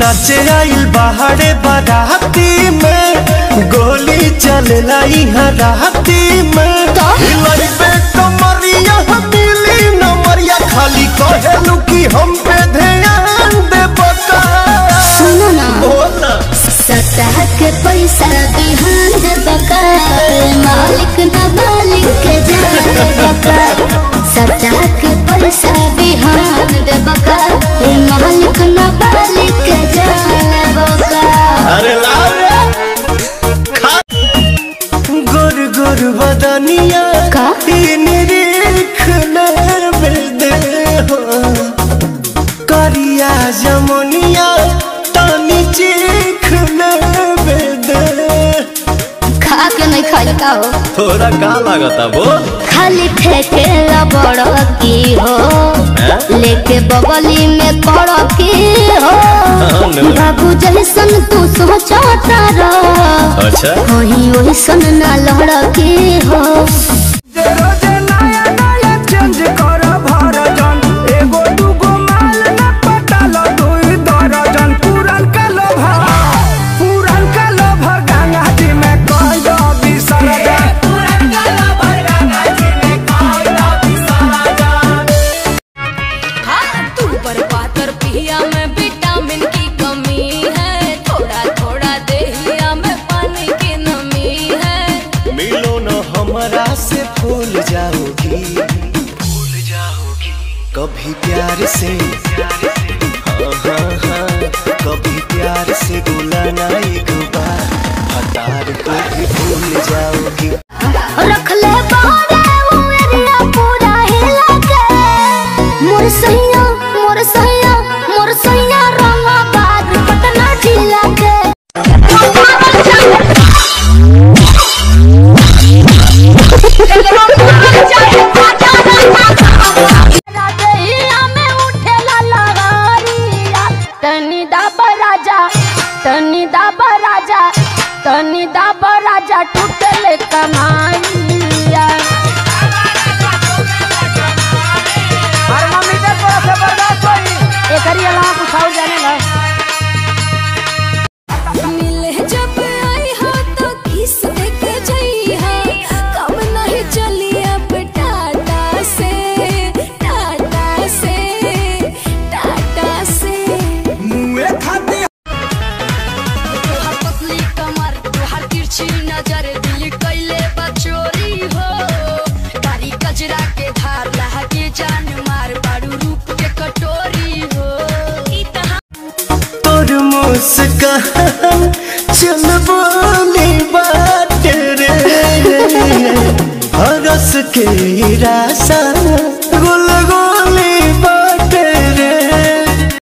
नाचे आइल बाहरे बाराती में गोली चलेला यहाँ राती में हिलाई पे कमरिया मिली नमरिया खाली कहेलू कि हम पे ध्यान दे बता सुनो ना बोला सतह के पैसा बिहान दे बका मालिक ना मालिक के जान बका सतह के पैसा बिहान दे बका मालिक ना मालिक के जान बका अरे लाओ रे खा गुर गुर बदनिया का? तीन रेख नर दे हो करिया जमुनिया तानी चीख ले दे खा के नहीं खाई का हो थोड़ा का लागता बोल खाली ठेके बड़ की हो लेके बगली में पड़ की हो नो। बाबू जैसन तू सोचता रह अच्छा वही वही सन ना लड़ की हो रोजे नया नया चेंज कर भरजन एगो दूगो माल न पटाल दुई दर्जन पुरन का लोभर पुरन का लोभर गंगा जी में कह दो विसर्जन पुरन का लोभर गंगा जी में कह दो विसर्जन तू पर पातर पिया में विटामिन की कमी है थोड़ा थोड़ा देहिया में पानी की नमी है मिलो न हमरा से भूल जाओगी भूल जाओगी कभी प्यार से हाँ हाँ हाँ कभी प्यार से बुलाना एक बार हतार को भी भूल जाओगी रख ले बारे वो एरिया पूरा हिला के मोर सैया मोर सैया मोर सैया रंगा बाज पटना जिला के तनी दाबा राजा तनी दाबा राजा तनी दाबा राजा टूटले कमाइया थर्मामीटर पर से बर्दाश्त होई एकरी अलावा कुछ और जाने ला मिले जब आई हो तो किस देख जई हो कम नहीं चली अब टाटा से टाटा से टाटा से मुए खाती तोहर पतली कमर तोहर तिरछी नजर दिल कैले बचोरी हो कारी कजरा के धार लहके जान मार बारू रूप के कटोरी हो ई तहाँ तोर मुस्कान चल बोली बात रे हरस के रासा